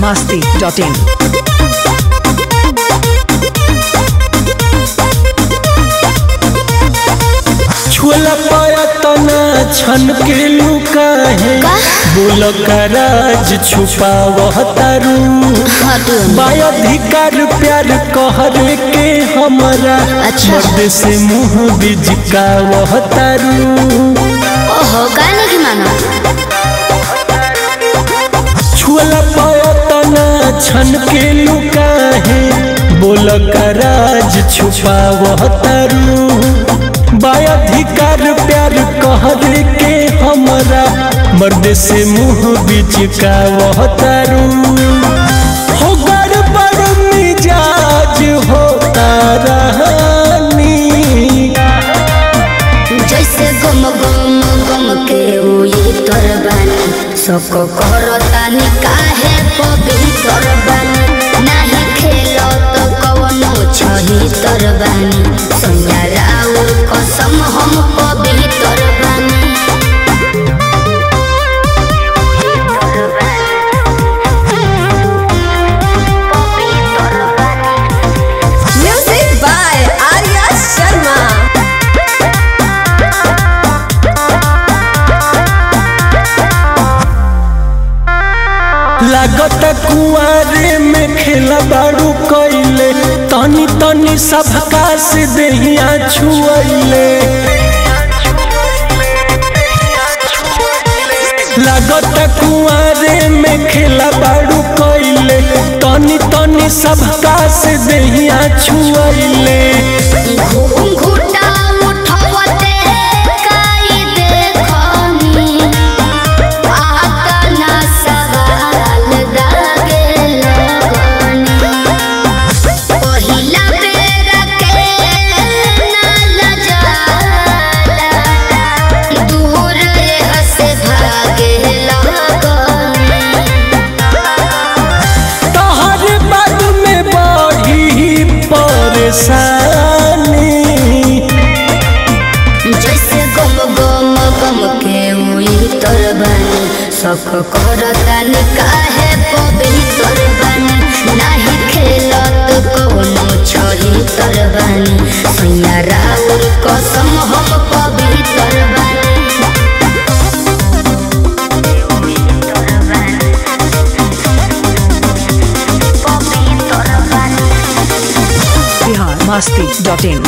masti.in. छुअला पाया तना छन के लुका है बोल का राज छुपावह तारू बाधिकार प्यार कहर के हमरा अच्छा। मर्द से मुंह बिजकावह तारू ओहो गाने की मानो छुअला पाया तना छन के लुका है बोल का राज छुपावह तारू बाधिकार प्यार कहर के हमरा मर्द से मुंह बिचकावह तारू हो गड़बड़ मिजाज होता रहनी जैसे गम गम गम के उई तोर बानी सको करतानी काहे पवित्र बानी नाही खेलो तो कवनो छही तोर बानी संज्ञा राउर कसम हम पवित्र बानी Music by Arya Sharma. लागत कुआरे में खेला बारू कैले तनी तनी सबका से देहिया छुअले लागत कुआरे में खेला बारू कैले तनी तनी सबका से देहिया छुअले घूंघूटा उठवते काई देखनी आता ना सवाल दागे लगनी पहिला बेर के ना लजाला दूर हसे भागे लगनी तोहर बाद में बढ़ी परेशानी जैसे गम गम गम के उई तोर बानी सख करतानी काहे पवित्र बानी नाही खेलत कवनो छही तोर बानी सैया राउर कसम हम पवित्र बानी Bihar masti.in.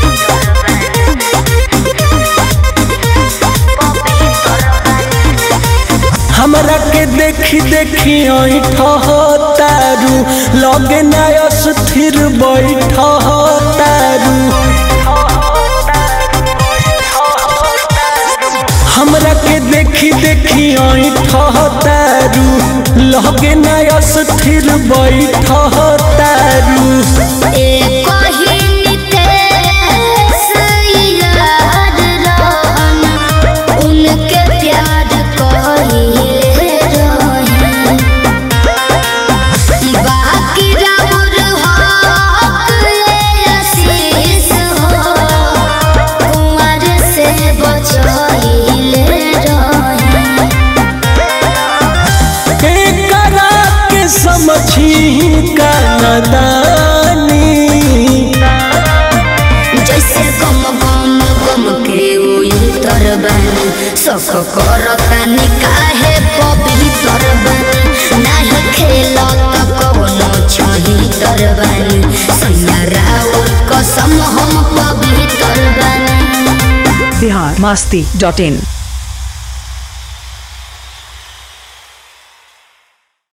हमरा के देखी देखी तारू लगे नया स्थिर बैठ तारू हमरा के देखी देखी तारू लगे नया स्थिर बैठ तारू एक ही नितेश याद रहन उनके प्यार कहिले रहन बाकी राउर हक ले आशीष हो कुंवर से बचहिले रहन एकरा के समझी का नदानी जैसे गम गम गम के उई तर बानी सख करतानी काहे पवित्र बानी नाही खेलत कवनो छही तर बानी सैया राउर कसम हम पवित्र बानी Bihar masti.in.